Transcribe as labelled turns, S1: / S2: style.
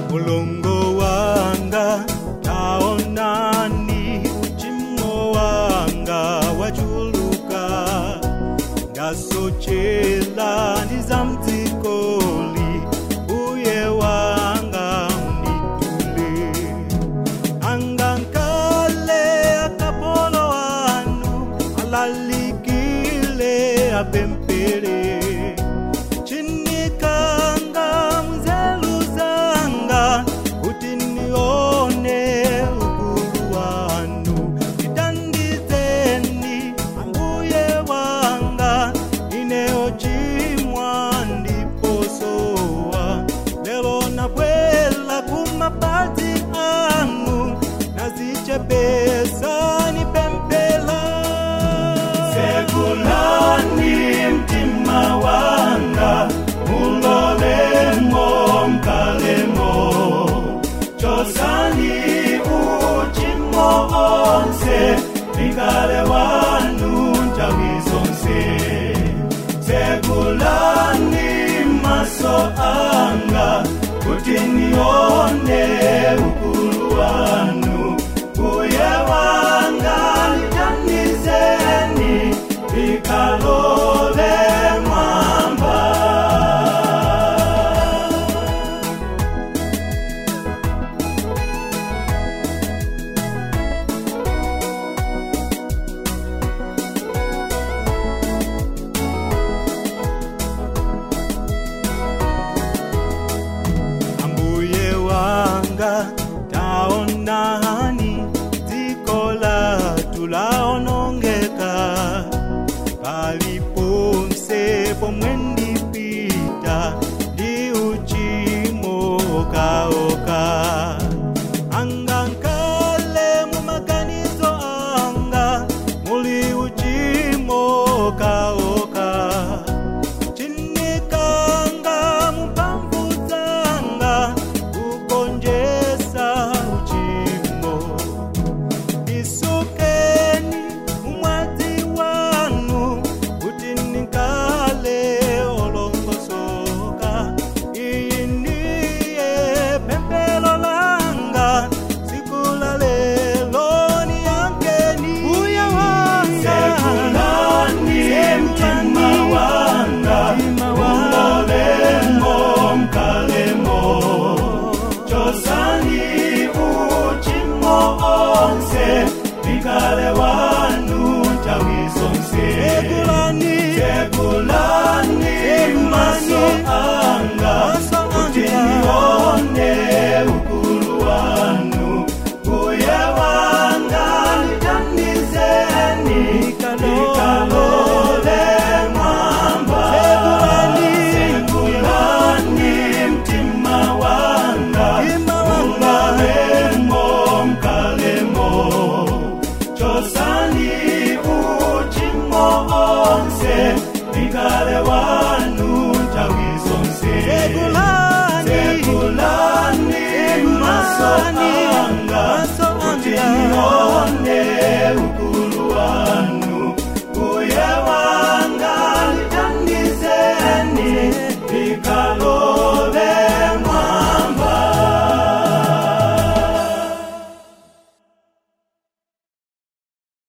S1: mulongo wanga taonani uchimo wanga wachuluka ndasochela ndizamdzikoli uye wanga unitule angankale akapolo anu alalikile apempere chinikanga mzelu zanga kuti nione ukulu wanu titandizeni ambuye wanga ineochimwa ndiposowa lelo nabwela kumapazi anu nazichepesani pempela sekulani mtima wanga mulolemo mkalemo chosani uchimo onse nikale wanu ntawi zonse sekulani maso anga kuti ni